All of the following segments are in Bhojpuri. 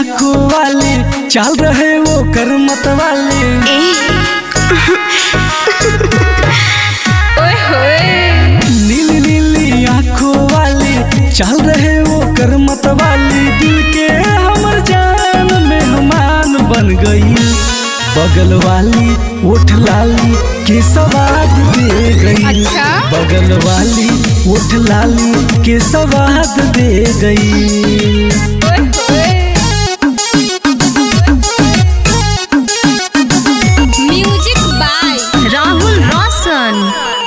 आंखों वाले चाल रहे वो कर मत वाले ओए होए नीली नीली आंखों वाले चाल रहे वो कर मत वाली दिल के हमर जान मेहमान बन गई बगल वाली ओठ लाली के सवाद दे गई अच्छा? बगल वाली ओठ लाली के सवाद दे गई ओए होए म्यूजिक बाय राहुल रोशन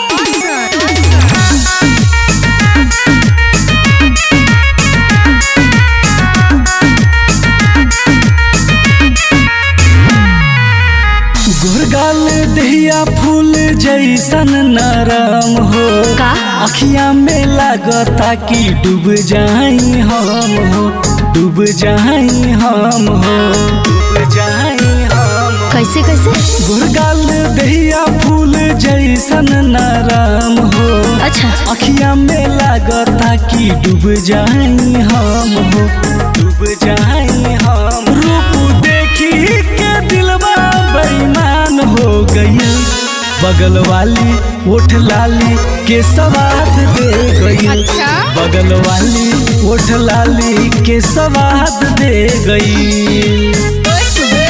गुरगाल दहिया फूल जैसन नरम हो का? अखिया में लागता कि डूब जाई हम हो डूब जाई हम हो डूब जाई हम हो। कैसे कैसे गुरगाल दहिया फूल जैसन नरम हो अच्छा अखिया में लागता कि डूब जाई हम हो डूब जाई हम रूप देखी के दिलवा बेईमान हो गई बगल वाली ओठ लाली के सवाद दे गई अच्छा? बगल वाली ओठ लाली के सवाद दे गई ओए होए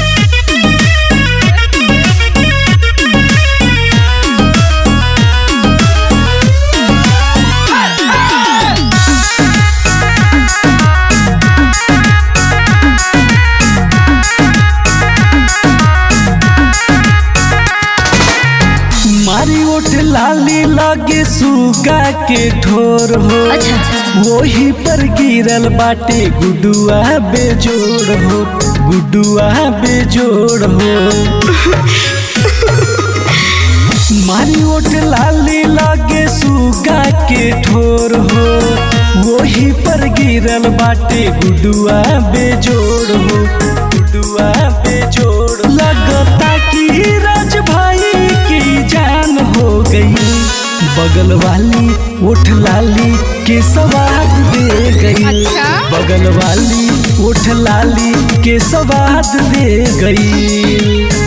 मारी ओठ लाली लागे सुगा के ठोर हो अच्छा वही पर गिरल बाटे गुडुआ बेजोड़ हो गुडुआ बेजोड़ हो मारी ओठ लाली लागे सुगा के ठोर हो वही पर गिरल बाटे गुडुआ बेजोड़ हो गुडुआ बेजोड़ लगता कि राज भाई की जान हो गई बगल वाली ओठ लाली के सवाद दे गई अच्छा? बगल वाली ओठ लाली के सवाद दे गई